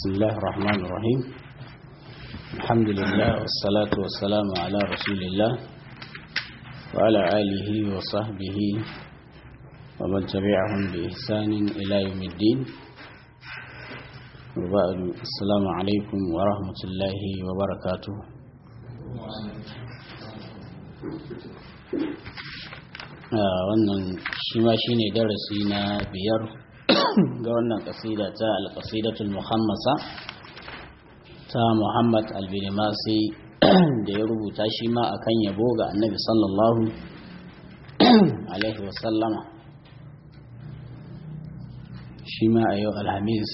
بسم الله الرحمن الرحيم الحمد لله والصلاة والسلام على رسول الله وعلى آله وصحبه ومن تبعهم بإحسان إلى يوم الدين وبعد السلام عليكم ورحمة الله وبركاته wannan shi ma shi ne darasi na biyar ga wannan kasida ta alkasidatul muhammasa ta muhammad albilimasi da ya rubuta shi ma akan yabo ga annabi sallallahu alaihi wasallama shi ma a yau alhamis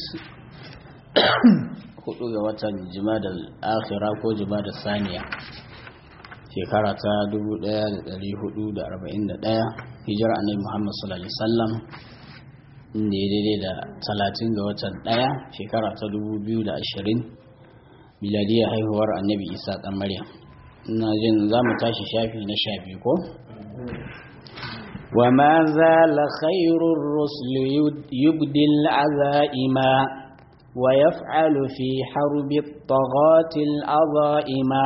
hudu ga watan jimadar akhira ko jimadar saniya shekara ta 1441 hijira annabi Muhammad sallallahu alaihi wasallam inda ya daidai da 30 ga watan 1 shekara ta 2020 miladiyar haihuwar annabi Isa dan Maryam ina jin za mu tashi shafi na shafi ko وما زال خير الرسل يبدي العزائما ويفعل في حرب الطغاة العظائما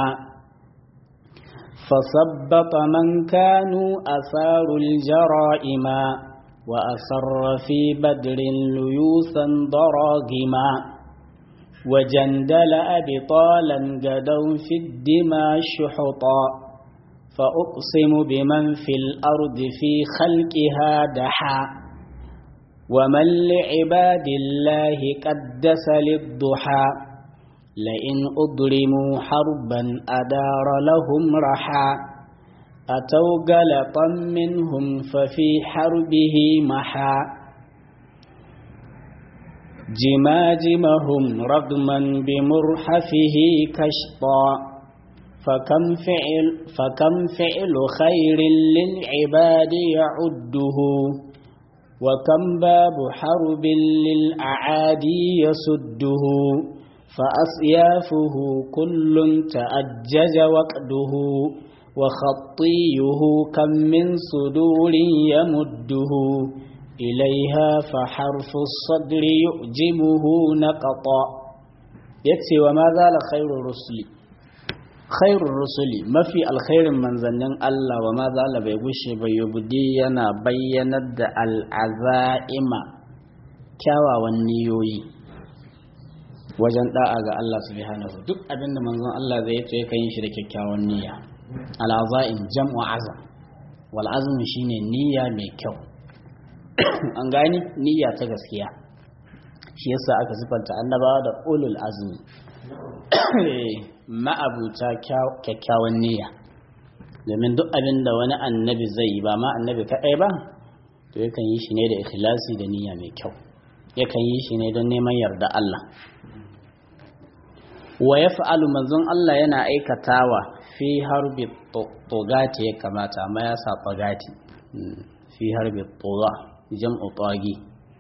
فثبط من كانوا أثاروا الجرائم وأسر في بدر ليوسا ضراغما وجندل أبطالا قدوا في الدماء شحطا فأقسم بمن في الأرض في خلقها دحا ومن لعباد الله قدس للضحى لئن أضرموا حربا أدار لهم رحا أتوا قلطا منهم ففي حربه محا جماجمهم رغما بمرحفه كشطا فكم فعل, فكم فعل خير للعباد يعده وكم باب حرب للأعادي يسده فأصيافه كل تأجج وقده وخطيه كم من صدور يمده إليها فحرف الصدر يؤجمه نقطا يكسي وما زال خير الرسل خير الرسل ما في الخير من ظنن الله وما زال بيغش بيبدينا بيند العزائم كاوا والنيوي wajen da'a ga Allah subhanahu duk abin da manzon Allah zai yi kan yin shi da kyakkyawan niyya al'azaim jam'u azam wal azm shine niyya mai kyau an gani niyya ta gaskiya shi yasa aka sifanta annabawa da ulul azmi ma'abuta kyakkyawan niyya domin duk abin da wani annabi zai yi ba ma annabi kaɗai ba to yakan yi shi ne da ikhlasi da niyya mai kyau yakan yi shi ne don neman yarda Allah wa ya fa'alu manzon Allah yana aikatawa fi harbi togati ya kamata amma ya sa togati fi harbi toga jam'u togi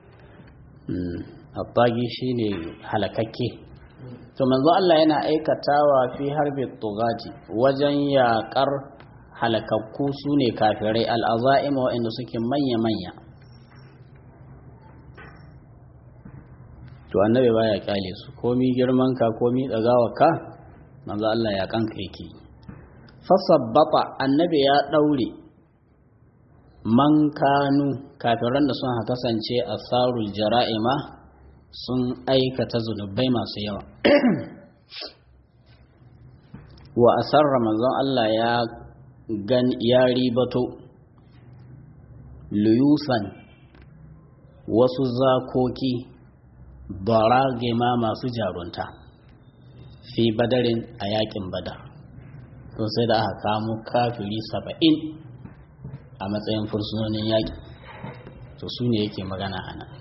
a togi shi ne halakakke to manzon Allah yana aikatawa fi harbi togati wajen yaƙar halakakku su ne kafirai al'aza'ima waɗanda suke manya-manya to annabi baya kyale su komi girman ka komi dagawa ka manzo Allah ya kanka yake fasabbata annabi ya daure man kanu kafiran da sun kasance asarul jara'ima sun aikata zunubai masu yawa wa asarra manzon Allah ya gan ya ribato luyusan wasu zakoki baragima masu jarunta fi badarin a yakin badar to sai da aka kamo kafiri saba'in a matsayin fursunonin yaƙi to su ne yake magana a nan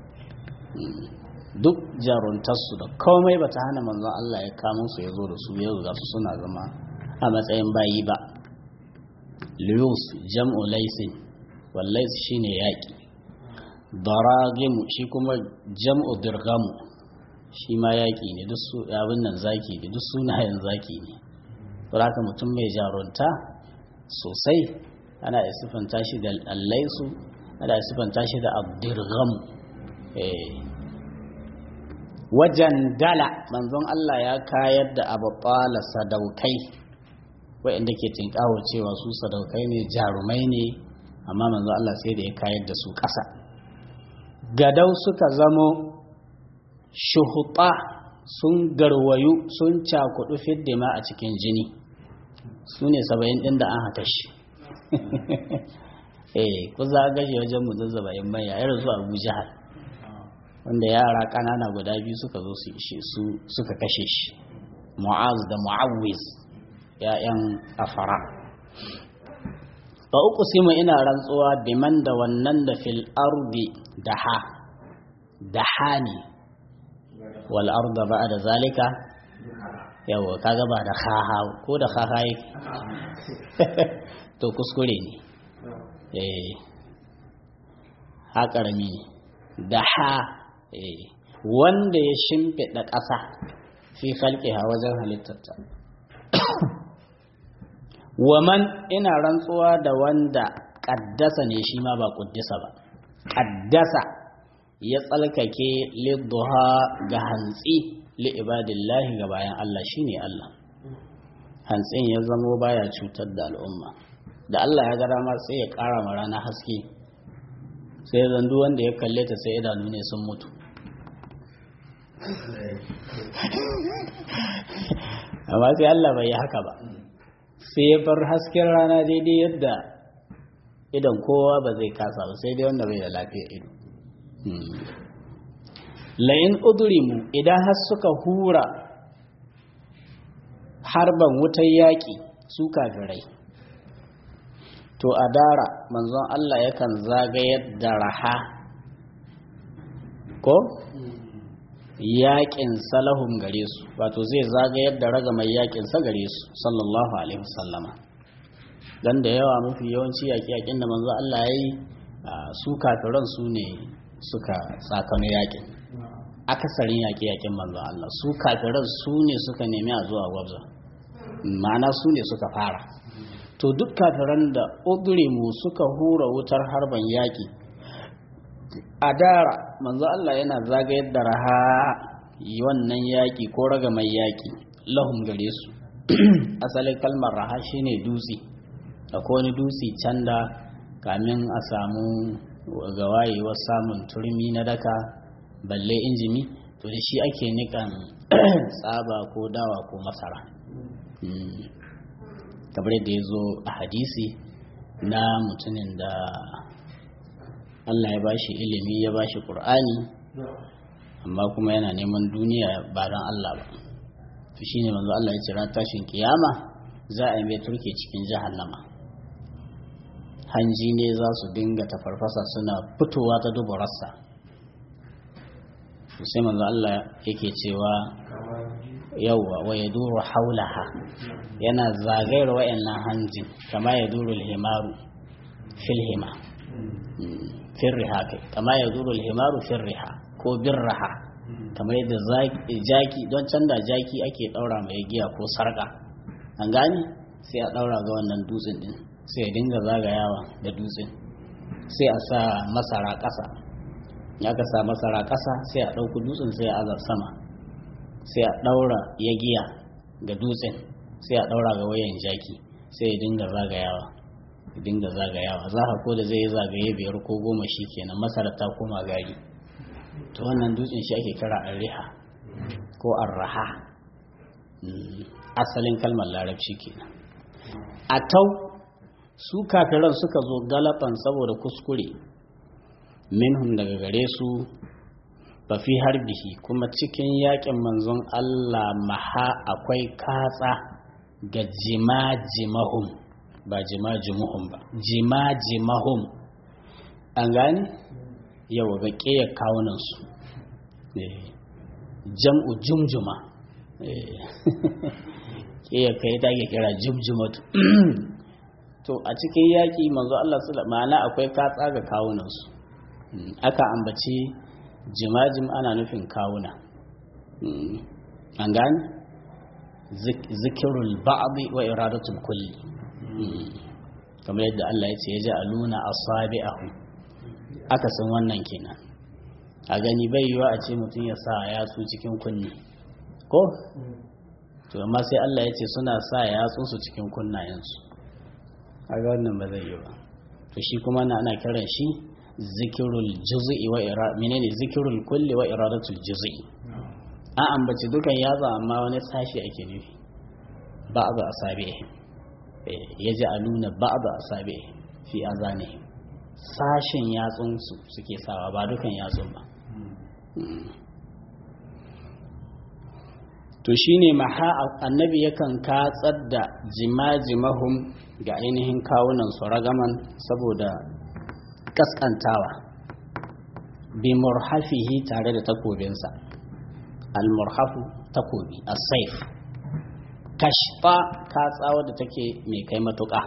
duk jaruntarsu da komai ba ta hana manzon Allah ya kamo su ya zo da su yau ga su suna zama a matsayin bayi ba liyus jam'u laisin wallais shine yaƙi daragimu shi kuma jam'u dirgamu shi ma yaƙi ne duk su abin nan zaki ne duk sunayen zaki ne haka mutum mai jarunta sosai ana iya siffanta shi da allaisu ana iya siffanta shi da abdirgam wajen dala manzon Allah ya kayar da abu sadaukai waɗanda ke tinkawo cewa su sadaukai ne jarumai ne amma manzon Allah sai da ya kayar da su ƙasa gadau suka zamo shuhuta sun garwayu sun cakudu fiddima a cikin jini su ne saba'in ɗin da an haka shi eh ku za a gashi wajen mutum saba'in manya irin su abu jihar wanda yara ƙanana guda biyu suka zo su ishe su suka kashe shi mu'az da mu'awwiz ya'yan afara fa uku simu ina rantsuwa biman da wannan da fil ardi daha daha ne wal arda ba da zalika yawa kaga ba da haha ko da haha yake to kuskure ne eh ha karami ne da ha eh wanda ya shimfiɗa ƙasa fi khalqiha wajen halittarta waman ina rantsuwa da wanda ƙaddasa ne shi ma ba ƙuddisa ba ƙaddasa ya tsalkake lidduha ga hantsi li ibadillahi ga bayan Allah shine Allah hantsin ya zamo baya cutar da al'umma da Allah ya ga dama sai ya ƙara ma rana haske sai zandu wanda ya kalle ta sai idanu ne sun mutu amma sai Allah bai yi haka ba sai ya bar hasken rana daidai yadda idan kowa ba zai kasa ba sai dai wanda bai da lafiyar ido la'in udurimu idan har suka hura harban wutar yaƙi su kafirai to a dara manzon Allah yakan zagayar da raha ko yaƙin salahun gare su wato zai zagayar da raga mai yaƙin sa gare su sallallahu alaihi wasallama dan da yawa mafi yawanci yaƙi-yaƙin da manzon Allah ya yi su kafiran su ne suka tsakano yaƙin akasarin yaƙi-yaƙin manzon Allah su kafiran su ne suka nemi a zuwa gwabza ma'ana su ne suka fara to duk kafiran da mu suka hura wutar harban yaƙi a dara manzo Allah yana zagayar da raha wannan yaƙi ko raga mai yaƙi lahum gare su asalin kalmar raha shine dutse akwai wani dutse can da kamin a samu ga wayewar samun turmi na daka balle injimi to da shi ake nikan tsaba ko dawa ko masara kamar yadda ya zo a hadisi na mutumin da Allah ya bashi ilimi ya bashi ƙur'ani amma kuma yana neman duniya ba don Allah ba to shine manzo Allah ya ce ran tashin kiyama za a yi mai turke cikin jahannama hanji ne za su dinga tafarfasa suna fitowa ta duburarsa sai manzo Allah yake cewa yawwa wa ya duru haulaha yana zagayar wa'annan hanjin kama ya duru himaru fil hima firriha kai kama ya duru himaru firriha ko birraha kamar yadda jaki don canza jaki ake daura mai giya ko sarka an gane sai a daura ga wannan dutsen din sai ya dinga zagayawa da dutsen sai a sa masara ƙasa ya ka sa masara ƙasa sai a ɗauki dutsen sai a azar sama sai a ɗaura ya giya ga dutsen sai a ɗaura ga wayan jaki sai ya dinga zagayawa ya dinga zagayawa za ka ko da zai yi zagaye biyar ko goma shi kenan masara ta koma gari to wannan dutsen shi ake kira arriha ko arraha asalin kalmar larabci kenan a tau su kafiran suka zo galaban saboda kuskure minhum daga gare su ba fi harbihi kuma cikin yakin manzon Allah maha akwai katsa ga jima-jimahum ba jima-jimuhum ba jima-jimahum an gani yau ga ƙeya kawunansu jam'u jumjuma ƙeya kai ta ke kira jumjumatu to a cikin yaƙi manzo Allah su ma'ana akwai katsa ga kawunansu aka ambaci jimajim ana nufin kawuna an gani zikirul ba'adi wa iradatul kulli kamar yadda Allah ya ce ya ji aluna asabi'ahu aka san wannan kenan a gani bai yiwa a ce mutum ya sa yatsu cikin kunni ko to amma sai Allah ya ce suna sa yatsu su cikin kunnayensu kaga wannan ba zai yi ba to shi kuma na ana kiran shi zikirul juz'i wa ira menene zikirul kulli wa iradatul juz'i a ambaci dukan yatsa amma wani sashi ake nufi ba'd asabi yaji aluna ba'd asabi fi azanihim sashen yatsun su suke sawa ba dukan yatsun ba to shine maha annabi yakan katsar da jimajimahum ga ainihin kawunan su ragaman saboda kaskantawa bi murhafihi tare da takobinsa al-murhafu takobi as-saif kashfa katsawa da take mai kai matuƙa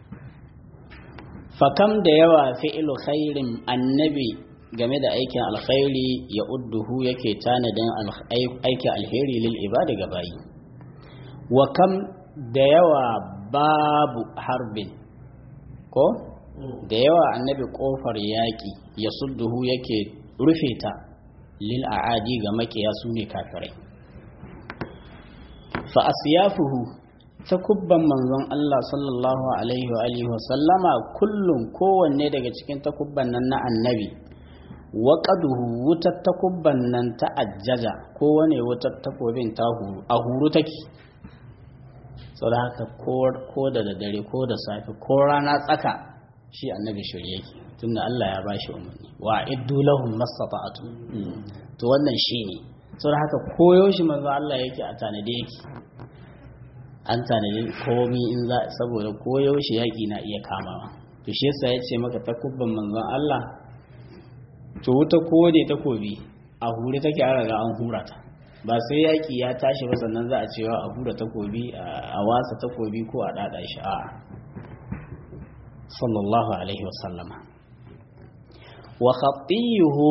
fakam da yawa fi'ilu khairin annabi game da aikin alkhairi ya udduhu yake tanadin aikin alheri lil ibada ga bayi wa kam da yawa babu harbin ko da yawa annabi kofar yaƙi ya sudduhu yake rufe ta lil a'adi ga makiya su ne kafirai fa asyafuhu takubban manzon Allah sallallahu alaihi wa alihi wa sallama kullum kowanne daga cikin takubban nan na annabi waƙaduhu wutar takubban nan ta ajjaja kowane wutar takobin ta huru a huru take sau da haka ko da dare ko da safe ko rana tsaka shi annabi shirye yake tunda Allah ya bashi umarni wa iddu lahum mastata'atu to wannan shi ne sau da haka koyo shi manzo Allah yake a tanade yake an tanade komi in za saboda koyo shi yaki na iya kamawa to shi yasa ya ce maka takubban manzon Allah to wuta kowane takobi a hure take an raga an hura ta ba sai yaƙi ya tashi ba sannan za a cewa a hura takobi a wasa takobi ko a ɗaɗa shi a sallallahu alaihi wasallama wa khattiyuhu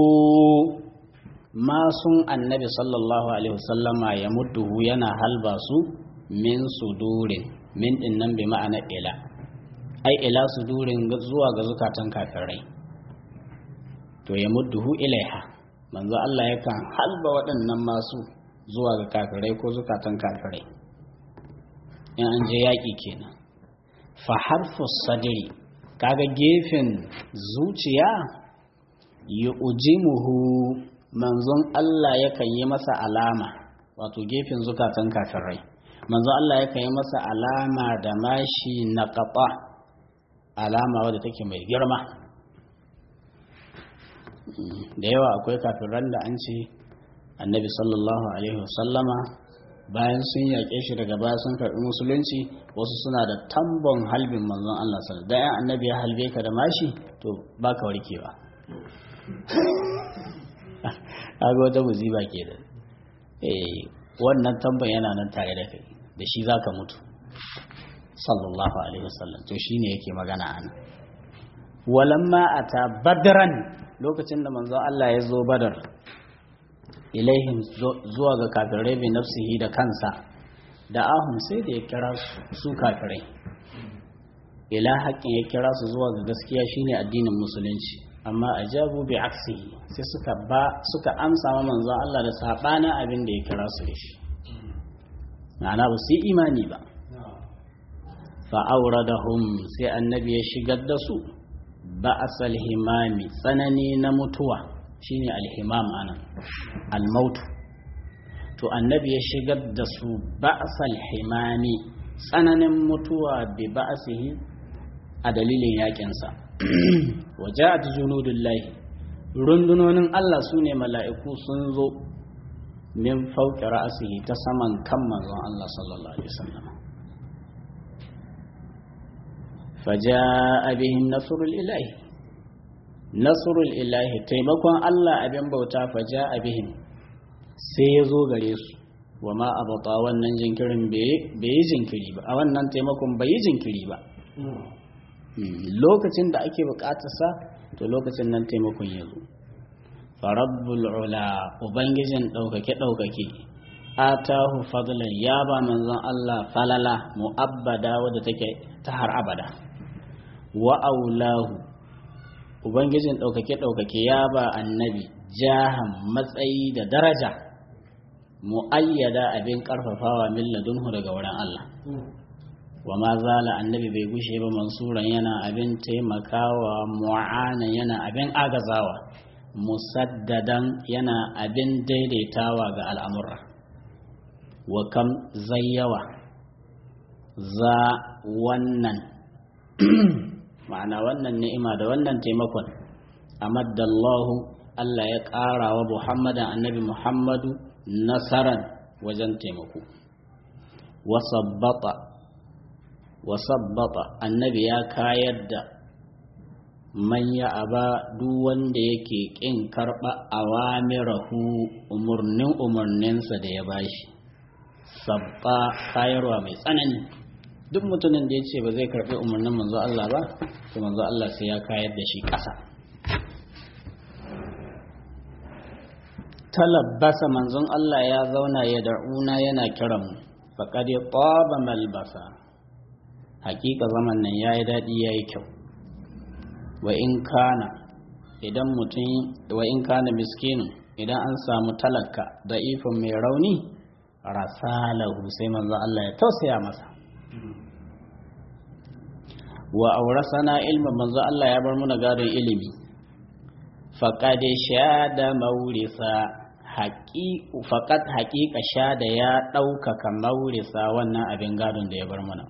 masun annabi sallallahu alaihi wasallama ya mudduhu yana halba su min sudurin min din nan bi ma'ana ila ai ila sudurin zuwa ga zukatan kafirai to ya mudduhu ilaiha manzo Allah yakan halba waɗannan masu zuwa ga kafirai ko zukatan kafirai in an je yaƙi kenan fa harfu sadri kaga gefen zuciya ya ujimuhu manzon Allah yakan yi masa alama wato gefen zukatan kafirai manzon Allah yakan yi masa alama da mashi na ƙafa alama wadda take mai girma da yawa akwai kafiran da an ce annabi sallallahu alaihi wasallama bayan sun yaƙe shi daga baya sun karɓi musulunci wasu suna da tambon halbin manzon Allah sallallahu da yan annabi ya halbe ka da mashi to baka warkewa kaga wata musiba ke da eh wannan tambon yana nan tare da kai da shi zaka mutu sallallahu alaihi wasallam to shine yake magana ana walamma ata badran lokacin da manzon Allah ya zo badar ilaihim zuwa ga kafirai bi nafsihi da kansa da ahun sai da ya kira su kafirai ila haƙƙin ya kira su zuwa ga gaskiya shine addinin musulunci amma ajabu bi aksihi sai suka ba suka amsa ma manzon Allah da sabanin abin da ya kira su da shi ma'ana ba su yi imani ba fa auradahum sai annabi ya shigar da su ba'asal himami tsanani na mutuwa shine alhimam anan almautu to annabi ya shigar da su ba'asal himami tsananin mutuwa bi ba'asihi a dalilin yakinsa waja'at junudullahi rundunonin Allah su ne mala'iku sun zo min fauƙi ra'asihi ta saman kan manzon Allah sallallahu alaihi wasallam faja'a bihim nasrul ilahi nasrul ilahi taimakon Allah abin bauta faja'a bihim sai ya zo gare su wa ma abata wannan jinkirin bai yi jinkiri ba a wannan taimakon bai yi jinkiri ba lokacin da ake bukatarsa to lokacin nan taimakon ya zo farabbul ula ubangijin ɗaukake ɗaukake atahu fadlan ya ba manzon Allah falala mu'abbada wadda take ta har abada wa aulahu ubangijin ɗaukake ɗaukake ya ba annabi jahan matsayi da daraja mu'ayyada abin karfafawa min ladunhu daga wurin Allah wa ma zala annabi bai gushe ba mansuran yana abin taimakawa mu'ana yana abin agazawa musaddadan yana abin daidaitawa ga al'amura wa kam zayyawa za wannan ma'ana wannan ni'ima da wannan taimakon amaddallahu Allah ya ƙara wa Muhammadan annabi Muhammadu nasaran wajen taimako wasabbata annabi ya kayar da manya aba duk wanda yake ƙin karɓa awamirahu umarnin umarninsa da ya bashi sabba kayarwa mai tsanani duk mutumin da ya ce ba zai karɓi umarnin manzo Allah ba to manzo Allah sai ya kayar da shi ƙasa talabbasa manzon Allah ya zauna ya da'una yana kiran mu faqad taba malbasa hakika zaman nan yayi dadi yayi kyau wa in kana idan mutum wa in kana miskinin idan an samu talaka da ifin mai rauni rasalahu sai manzon Allah ya tausaya masa wa aurasana ilmin manzo Allah ya bar muna gadon ilimi faqad shada maurisa faqad haqiqa shada ya ɗaukaka maurisa wannan abin gadon da ya bar muna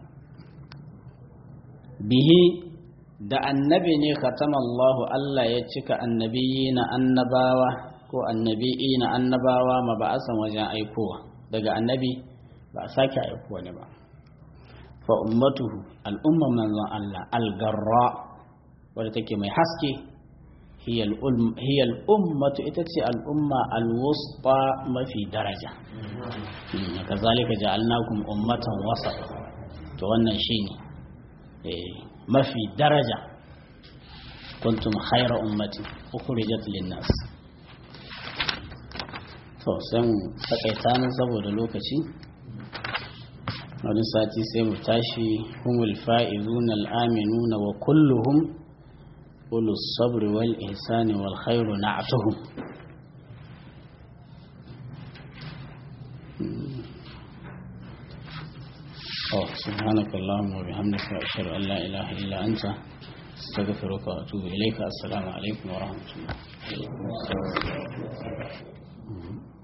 bihi da annabi ne khatamallahu Allah ya cika annabiyi na annabawa ko annabi'i na annabawa ma ba a san wajen aikowa daga annabi ba a sake aikowa ne ba fa ummatuhu al'umman manzon Allah algarra wadda take mai haske hiya al'ummatu ita ce al'umma alwuspa mafi daraja kazalika ja'alnakum ummatan wasa to wannan shine mafi daraja kuntum khayra ummati ukhrijat lin-nas to sai mu takaita nan saboda lokaci wani sati sai mu tashi humul fa'izuna al'aminuna wa kulluhum ulus sabri wal ihsani wal khairu na'atuhum oh subhanaka allahumma wa bihamdika ashhadu an la ilaha illa anta astaghfiruka wa atubu ilayka assalamu alaikum wa rahmatullah